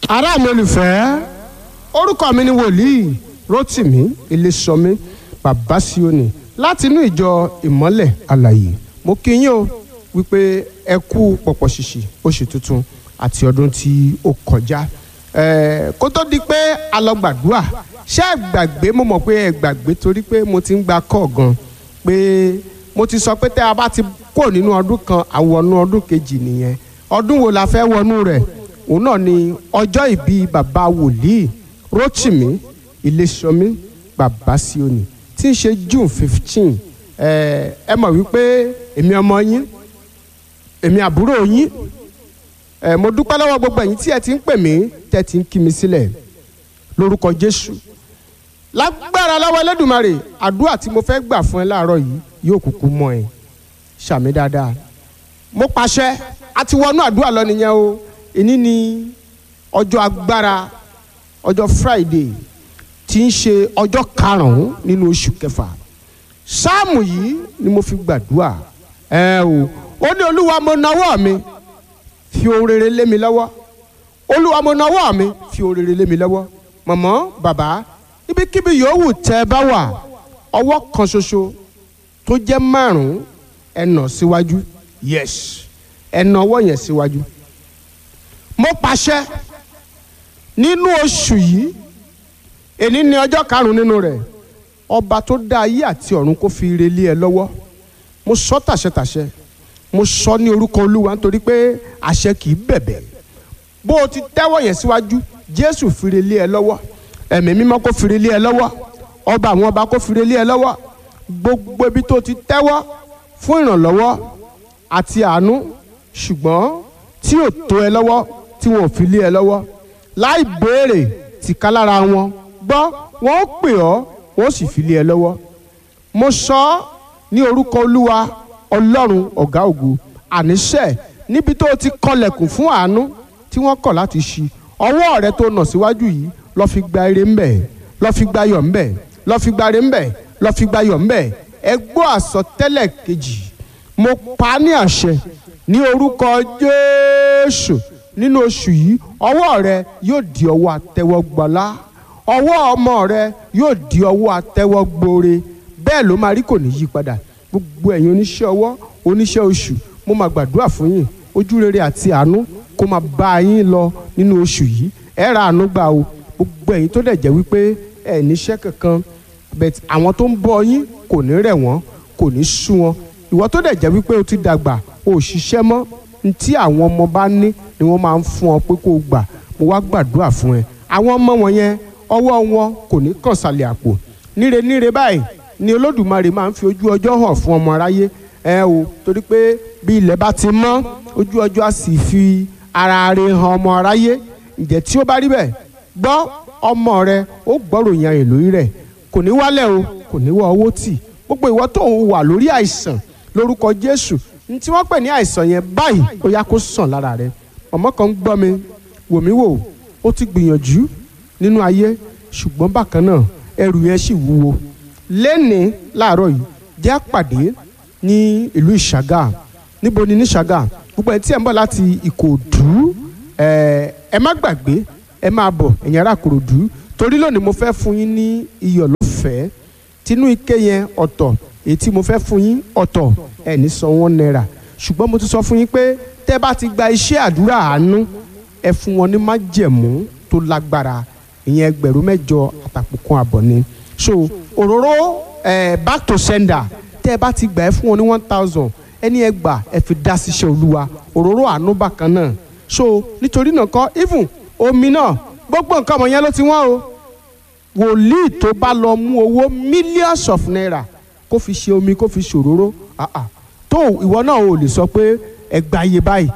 ará mi olùfẹ́ orúkọ mi ni wòlíì rotimi ilésọmí bàbá síónì láti inú ìjọ ìmọ́lẹ̀ àlàyé mo kí yín o wípé ẹ kú pọ̀pọ̀ ṣìṣì oṣù tuntun àti ọdún tí ó kọjá ẹ̀ẹ́ kó tó di pé a lọ gbàdúrà ṣé ẹ gbàgbé mo mọ̀ pé ẹ gbàgbé torí pé mo ti ń gba kọ́ gan pé mo ti sọ pé tẹ́ a bá ti kó nínú ọdún kan àwọnú ọdún kejì nìyẹn ọdún wo la fẹ́ wọnú rẹ̀ òun náà ni ọjọ́ ìbí bàbá wòlíì Rótìmí Iléṣọmí bàbá Síónì tí ń ṣe June fifteen ẹ ẹ mọ̀ wípé èmi ọmọ yín èmi àbúrò yín ẹ mo dúpẹ́ lọ́wọ́ gbogbo ẹ̀yin tí ẹ ti ń pè mí tẹ́ ti ń kí mi sílẹ̀ lórúkọ Jésù lágbára lọ́wọ́ Ẹlẹ́dùmarè àdúrà tí mo fẹ́ gbà fún ẹ láàárọ̀ yìí yóò kúkú mọ́ ẹ ṣàmì dáadáa mo pàṣẹ a ti wọnú àdúrà lọ nìyẹn o èní ni ọjọ́ agbára ọjọ́ Friday tí ń ṣe ọjọ́ karùn-ún nínú oṣù kẹfà sáàmù yìí ni mo fi gbàdúrà ẹ o ó ní olúwa mo nawọ́ mi fi ohun rere lé mi lọ́wọ́ olúwa mo nawọ́ mi fi ohun rere lé mi lọ́wọ́ mọ̀mọ́ bàbá ibikíbi yòówù tẹ́ ẹ bá wà ọwọ́ kan ṣoṣo tó jẹ́ márùn-ún ẹ nà síwájú yes ẹ nà ọwọ́ yẹn síwájú mo pàṣẹ nínú oṣù yìí èní ni ọjọ́ karùn-ún nínú rẹ̀ ọba tó dá ayé àti ọ̀run kó fi ire lé ẹ lọ́wọ́ mo sọ tàṣẹtàṣẹ mo sọ ní orúkọ olúwa nítorí pé àṣẹ kì í bẹ̀bẹ̀ bó o ti tẹ́wọ́ yẹn síwájú jésù fi ire lé ẹ lọ́wọ́ ẹ̀mí mímọ́ kó fi ire lé ẹ lọ́wọ́ ọba àwọn ọba kó fi ire lé ẹ lọ́wọ́ gbogbo ibi tó ti tẹ́wọ́ fún ìrànlọ́wọ́ àti àánú ṣùgbọ́n tí ò tó ẹ lọ́wọ́ tí wọn ò fi lé ẹ lọ́wọ́ láì béèrè tìka lára wọn gbọ́ wọn ó pè ọ́ wọn ó sì fi lé ẹ lọ́wọ́ mo sọ ọ́ ní orúkọ olúwa ọlọ́run ọ̀gá ògo àníṣe níbi tó o ti kọlẹ̀kùn fún àánú tí wọ́n kọ̀ láti ṣí ọwọ́ rẹ tó nà síwájú yìí lọ́ọ́ fi gba ire ńbẹ̀ lọ́ọ́ fi gba ayọ̀ ńbẹ̀ lọ́ọ́ fi gba ire ńbẹ̀ lọ́ọ́ fi gba ayọ̀ ńbẹ̀ ẹ gbọ́ àsọtẹ́lẹ̀ kejì mo pa á ní àṣẹ ní orúkọ jésù nínú oṣù yìí ọwọ́ rẹ yóò di ọwọ́ àtẹ́wọ́gbọ́lá ọwọ́ ọmọ rẹ yóò di ọwọ́ àtẹ́wọ́gbóore bẹ́ẹ̀ ló máa rí kò ní yí padà gbogbo ẹ̀yin oníṣẹ́ ọwọ́ oníṣẹ́ oṣù mo máa gbàdúrà fún yín ojú rere àti àánú kó máa bá yín lọ nínú oṣù yìí ẹ ra àánú gbà o gbogbo ẹ̀yin tó dẹ̀ jẹ́ wípé ẹ níṣẹ́ kankan bẹ́ẹ̀ àwọn tó ń bọ́ yín kò ní rẹ̀ wọ́n kò ní sú wọn ìwọ tó dẹ̀ jẹ́ wípé o ti dàgbà o ò ṣiṣẹ́ mọ́ ntí àwọn ọmọ bá ní ni wọ́n máa ń fún ọ pé kó o gbà mo wá gbàdúrà fún ẹ àwọn ọmọ wọn yẹn ọwọ́ wọn kò ní kàn sàlẹ̀ àpò níre níre báyìí ni olódùmarè máa ń fi ojú ọjọ́ hàn fún ọmọ aráyé ẹ o torí pé bí ilẹ̀ bá ti mọ́ ojú ọjọ́ á sì fi ara rẹ̀ hàn ọmọ aráyé ǹjẹ́ tí ó bá rí bẹ́ẹ̀ gbọ́ ọmọ rẹ ó gbọ́ròyìn ayè lórí rẹ̀ kò ní wálẹ̀ o kò ní wọ owó tì gbogbo ìwọ tó ń wà lórí àìsàn lórúkọ Jésù ní tí wọ́n pè ní àìsàn yẹn báyìí ó yá kó sàn lára rẹ ọmọ kan ń gbọ́ mi wò mí wò ó ti gbìyànjú nínú ayé ṣùgbọ́n bákan náà ẹrù yẹn sì wúwo lẹ́ni láàárọ̀ yìí jẹ́ àpàdé ní ìlú ìṣàgà níbo ni ní ìṣàgà gbogbo ẹ̀ tí ẹ̀ ń bọ̀ láti ìkòdú ẹ má gbàgbé ẹ máa bọ̀ ẹ̀yin ará ìkòròdú torí lónìí mo fẹ́ fún yín ní iyọ̀ lọ́fẹ̀ẹ́ tinú ike yẹn ọ̀tọ̀ èyí tí mo fẹ́ fún yín ọ̀tọ̀ ẹ̀ ní san wọ́n náírà ṣùgbọ́n mo ti sọ fún yín pé tẹ́ bá ti gba iṣẹ́ àdúrà àánú ẹ fún wọn ní májẹ̀mú tó lágbára ìyẹn ẹgbẹ̀rún mẹ́jọ àtàpọ̀kan àbọ̀ ni so òróró eh, back to sender tẹ́ ẹ bá ti gbà ẹ fún wọn ní one thousand ẹni ẹ gbà ẹ fi dá síṣẹ́ olúwa òróró àánú bákan náà so nítorí náà kọ́ even omi náà gbogbo nǹkan ọmọ yẹn ló ti wọ́n o wòlíì tó bá lọ mú owó millions of naira kó fi ṣe omi kó fi ṣòróró ah ah tó ìwọ náà ò lè sọ pé ẹ gba iye báyìí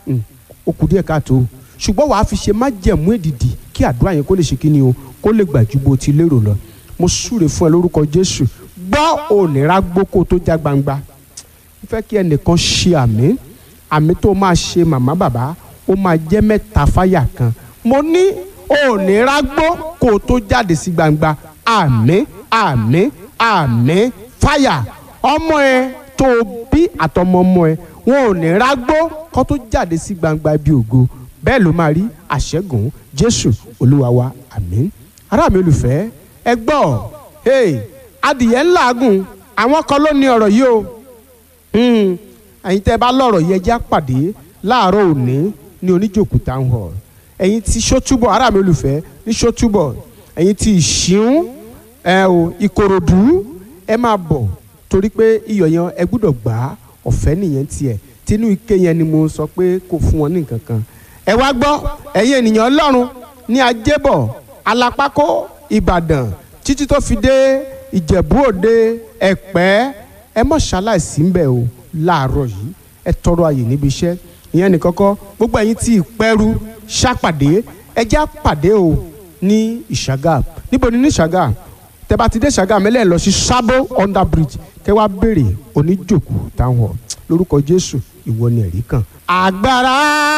ó kù díẹ̀ káàtó ṣùgbọ́n wàá fi ṣe májẹ̀mú èdìdì kí àdúrà yẹn kó lè ṣe kíni o kó lè gbà ju bó ti lérò lọ mo súre fún ẹ lórúkọ Jésù gbọ́ òníra gbókò tó já gbangba mo fẹ́ kí ẹnìkan ṣe àmì àmì tó máa ṣe màmá bàbá ó máa jẹ́ mẹ́ta fáyà kan mo ní òníra gbó kó tó jáde sí gbangba àmì àmì àmì fáyà ọmọ ẹ tó bí àtọmọ ọmọ ẹ wọn ò ní rágbó kó tó jáde sí gbangba ibi ògo bẹ́ẹ̀ ló máa rí àṣẹ́gun jésù olúwa wa àmín ará mi olùfẹ́ ẹ gbọ́ hey, adìyẹ ńláàgùn àwọn kan ló ní ọ̀rọ̀ yìí o Hmm, ẹ̀yin tẹ́ bá lọ́rọ̀ yẹ já pàdé láàárọ̀ òní ní oníjòkú town hall ẹ̀yin tí sọ́túbọ̀ ará mi olùfẹ́ ní sọ́túbọ̀ ẹ̀yin tí ìṣíún ẹ o ìkòròdú ẹ máa bọ̀ torí pé iyọ̀ yẹn ẹ gbúdọ̀ gbà á ọ̀fẹ́ nìyẹn tiẹ̀ tínú ike yẹn ni mo sọ pé kò fún wọn ní nǹkan kan ẹ wá gbọ́ ẹ̀yin ènìyàn ọlọ́run ní ajébọ̀ alápákó ìbàdàn títí tó fi dé ìjẹ̀bú òde ẹ̀pẹ́ ẹ mọ̀ ṣaláìsí ń bẹ̀ o láàárọ̀ yìí ẹ tọrọ àyè níbi iṣẹ́ ìyẹn ní kọ́kọ́ gbogbo ẹ̀yin tí ìpẹ́rù ṣàpàdé ẹ já pàdé o ní ìṣàgà níbo ni ní ìṣàgà tẹ bá ti dé ìṣàgà mẹ́lẹ̀ lọ sí sábó under bridge kẹ wá béèrè oníjòkó town hall lórúkọ jésù ìwọ ni ẹ̀rí kan. agbára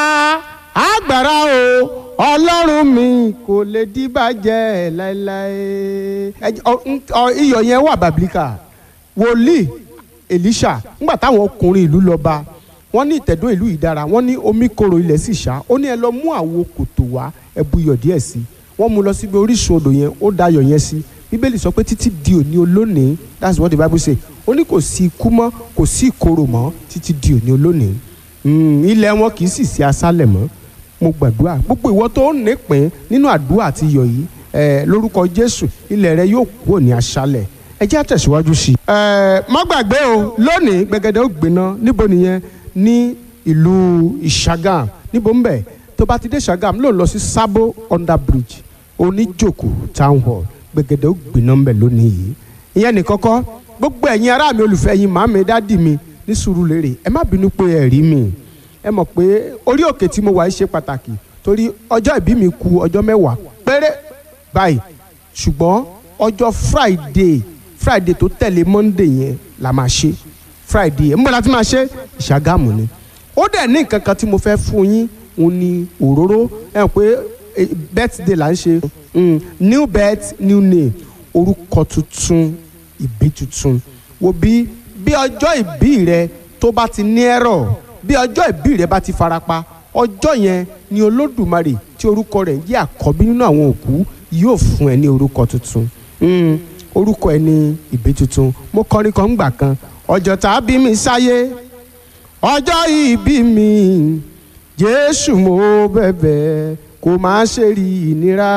agbára o ọlọ́run mi kò lè dìbàjẹ́ láéláé ẹ- ọ- ń- ọ- iyọ̀ yẹn wà bàbílíkà wòlíì elisha ńgbà táwọn ọkùnrin ìlú lọ bá wọn ní ìtẹ̀dó ìlú yìí dára wọn ní omi korò ilẹ̀ sì ṣá ó ní ẹ lọ mú àwo kòtò wá ẹ bu iyọ̀ díẹ̀ sí i wọ́n mú lọ síbi orísun odò yẹn ó da iyọ̀ yẹn sí bíbélì sọ pé títí di òní olónìí that's what the bible say ó ní kò sí ikú mọ́ kò sí ìkorò mọ́ títí di òní olónìí Mm, ilẹ̀ wọn kì í sì sí aṣálẹ̀ mọ́ mo gbàdúrà gbogbo ìwọ tó ń nípìn nínú àdúrà àti iyọ̀ yìí ẹ lórúkọ jésù ilẹ̀ rẹ yóò kúrò ní aṣálẹ̀ ẹ jẹ́ àtẹ̀síwájú sí i. ẹ má gbàgbé o lónìí gbẹgẹdẹ ó gbiná níbo nìyẹn ní ìlú ìṣàgàm níbo ń bẹ̀ tó bá ti dé ìṣàgàm ló ń lọ sí sábó under bridge oníjòkó town hall gbẹgẹdẹ ó gbiná ń bẹ̀ lónìí yìí ìyẹn ní kọ́kọ́ gbogbo ẹ̀yin ará mi olùfẹ́ yín màmí dádì mi ní Sùúrùlérè ẹ má bínú pé ẹ rí mi ẹ mọ̀ pé orí òkè tí mo wà yìí ṣe pàtàkì torí ọjọ́ ìbí mi kù ọjọ́ mẹ́wàá péré báyìí ṣùgbọ́n ọjọ́ Friday Friday tó tẹ̀lé Monday yẹn la máa ṣe Friday yẹn mbọ́lá tí máa ṣe Ìṣàgámù ni ó dẹ̀ ní nǹkan kan tí mo fẹ́ fún yín òun ni òróró ẹ mọ̀ pé eh, birthday là ń ṣe Mm, new birth new name orúkọ tuntun ìbí tuntun wo bí bí ọjọ́ ìbí rẹ tó bá ti ní ẹ̀rọ bí ọjọ́ ìbí rẹ bá ti farapa ọjọ́ yẹn ni olódùmarè tí orúkọ rẹ̀ jẹ́ àkọ́bí nínú àwọn òkú yóò fún ẹ ní orúkọ tuntun Mm, orúkọ ẹ ní ìbí tuntun mo kọrin kan ńgbà kan ọjọ́ tá a bí mi sáyé ọjọ́ ìbí mi jésù mo bẹ̀bẹ̀ kó má ṣe rí ìnira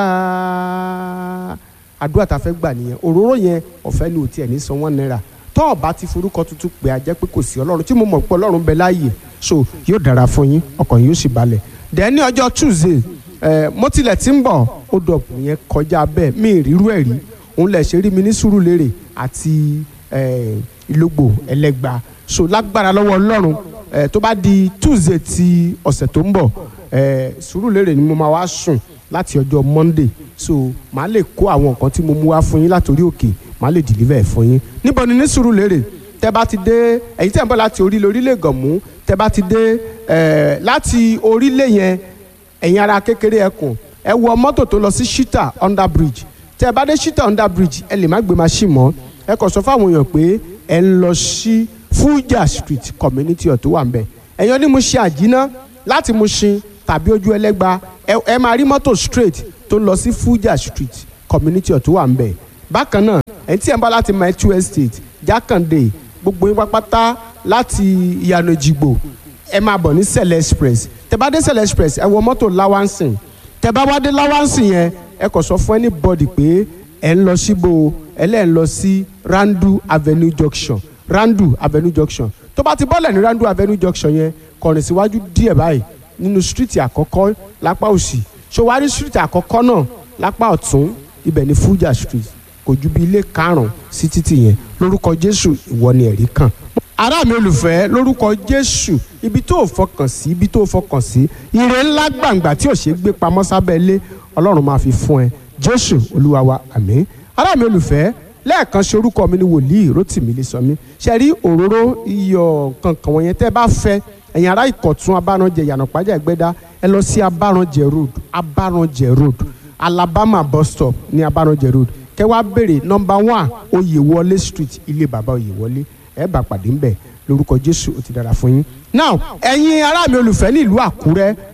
àdúrà tá a fẹ́ gbà nìyẹn òróró yẹn ọ̀fẹ́ ni ò tiẹ̀ ní san wọ́n náírà tọ́ ọ bá ti forúkọ tuntun pé a jẹ́ pé kò sí ọlọ́run tí mo mọ̀ pé ọlọ́run bẹ láàyè so yóò dára fún yín ọkàn yóò sì balẹ̀ dẹ̀ ní ọjọ́ tuesday ẹ̀ mo tilẹ̀ ti ń bọ̀ ó dọ̀pù yẹn kọjá bẹ́ẹ̀ mi ì rírú ẹ̀ rí òun lẹ̀ ṣe rí mi ní Sùúrùlérè àti ẹ̀ ìlógbò ẹlẹ́gba so lágbára lọ́wọ́ ọlọ́run ẹ̀ tó bá di tuesday ti ọ̀sẹ̀ tó ń bọ̀ ẹ̀ Sùúrùlérè ni mo máa wá sùn láti ọjọ́ monday so màá lè kó àwọn nǹkan tí mo mú wá fún yín látòrí òkè màá lè deliver ẹ̀ fún yín níbo ni ní Sùúrùlérè tẹ bá ti dé ẹ̀yin tẹ̀ ń bọ̀ láti orílẹ̀ orílẹ̀ gànmú tẹ bá ti dé ẹ̀ láti orílẹ̀ yẹn ẹ̀yin ara kékeré ẹkùn ẹ wọ mọ́tò tó lọ sí shita under bridge tẹ bá dé shita under bridge ẹ lè má gbé machine mọ́ ẹ kàn sọ fáwọn èèyàn pé ẹ ń lọ sí Fuja street community ọ̀ tó wà ń bẹ̀ ẹ̀yin oní Mushin àjínà láti Mushin tàbí ojú ẹlẹ́gba ẹ ẹ máa rí mọ́tò straight tó lọ sí Fuja street community ọ̀ tó wà ń bẹ̀ bákan náà ẹ̀yin tí ẹ̀ ń bá láti Maitu estate Jákàndé gbogbo yín pápátá láti ìyànà ìjìgbò ẹ máa bọ̀ ní Sẹ̀lẹ̀ express tẹ bá dé Sẹ̀lẹ̀ express ẹ wọ mọ́tò Lawansin tẹ bá wá dé Lawansin yẹn ẹ kàn sọ fún anybody pé ẹ ń lọ síbo ẹ lẹ́ ń lọ sí Randu Avenue junction Randu Avenue junction tó bá ti bọ́lẹ̀ ní Randu Avenue junction yẹn kọ̀rìn síwájú díẹ̀ báyìí nínú street àkọ́kọ́ lápá òsì ṣòwárí street àkọ́kọ́ náà lápá ọ̀tún ibẹ̀ ní Fuja street kò ju bí ilé karùn-ún sí títì yẹn lórúkọ Jésù ìwọ ni ẹ̀rí kan ará mi olùfẹ́ lórúkọ Jésù ibi tó o fọkàn sí ibi tó o fọkàn sí ire ńlá gbàǹgbà tí ò ṣe é gbé pamọ́ sábẹ́ ilé Ọlọ́run máa fi fún ẹ Jésù Olúwa wa àmín ará mi olùfẹ́ lẹ́ẹ̀kan ṣe orúkọ mi ni wòlíì Rótìmí Ilésànmí ṣe rí òróró iyọ̀ kankan wọ̀nyẹn tẹ́ bá fẹ́ ẹ̀yin ará Ìkọ̀tún Abáranjẹ Ìyànàpájà Ẹgbẹ́dá ẹ lọ sí Abáranjẹ road Abáranjẹ road Alabama bus stop ní Abáranjẹ road kẹ́ wá béèrè nọ́mbà one Oyèwọlé street ilé bàbá Oyèwọlé ẹ bá pàdé ńbẹ̀ lórúkọ Jésù ó ti dára fún yín. now ẹ̀yin ará mi olùfẹ́ ní ìlú Àkúrẹ́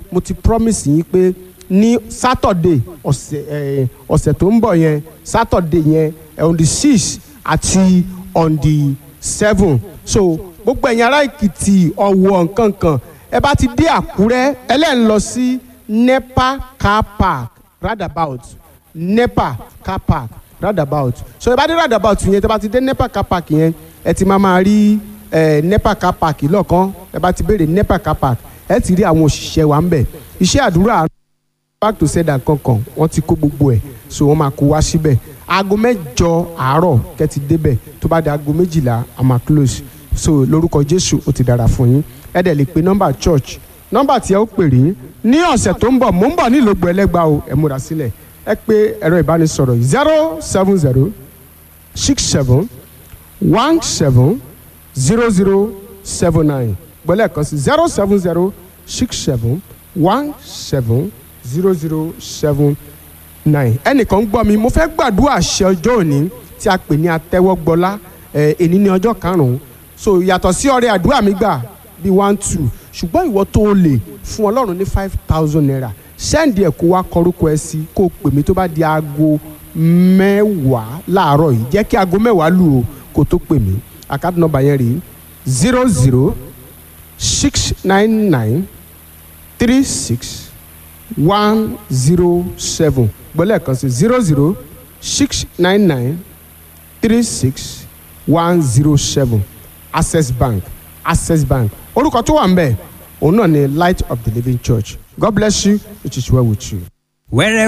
mo ti promise yín pé ní Saturday ọ̀sẹ̀ eh, ọ̀sẹ̀ tó ń bọ̀ yẹn Saturday yẹn eh, on the six àti on the seven so gbogbo ẹ̀yin ará Èkìtì Ọ̀wọ̀ nkankan ẹ bá ti dé Àkúrẹ́ ẹlẹ́yìn lọ sí NEPA car park roundabout NEPA car park roundabout so ẹ bá dé roundabout yẹn tẹ bá ti dé NEPA car park yẹn ẹ ti máa máa rí ẹ NEPA car park lọ́ọ̀kan ẹ bá ti béèrè NEPA car park ẹ ti rí àwọn òṣìṣẹ́ wa ń bẹ̀ iṣẹ́ àdúrà back to sender kankan wọ́n ti kó gbogbo ẹ̀ so wọ́n máa kó wá síbẹ̀ aago mẹ́jọ àárọ̀ kẹ́ ti débẹ̀ tó bá di aago méjìlá a máa close so lórúkọ Jésù ó ti dára fún yín ẹ dẹ̀ lè pe nọ́mbà church nọ́mbà tí ẹ ó pèrè ní ọ̀sẹ̀ tó ń bọ̀ mò ń bọ̀ ní ìlógbò ẹlẹ́gbàá o ẹ múra sílẹ̀ ẹ pé ẹ̀rọ ìbánisọ̀rọ̀ yìí zero seven zero six seven one seven zero zero seven nine gbọ́lẹ̀ kan sí zero seven zero six seven one seven zero zero seven nine ẹnìkan gbọ́ mi mo fẹ́ gbàdúrà ṣe ọjọ́ òní tí a pè ní atẹ́wọ́gbọ́lá ẹ̀ èní ní ọjọ́ karùn-ún so yàtọ̀ sí ọrẹ àdúrà mi gbà bíi one two ṣùgbọ́n ìwọ tó o lè fún ọlọ́run ní five thousand naira sẹ́ǹdì ẹ̀ kó wá kọrúkọ ẹ sí kó o pè mí tó bá di aago mẹ́wàá láàárọ̀ yìí jẹ́ kí aago mẹ́wàá lù o kó o tó pè mí àkáàdì nọ́mbà yẹn rèé zero zero six nine nine three six one zero seven gbọ́lẹ̀ kan sí zero zero six nine nine three six one zero seven access bank access bank orúkọ tó wà ń bẹ̀ òun náà ni light of the living church god bless you it is well with you. wẹ́rẹ́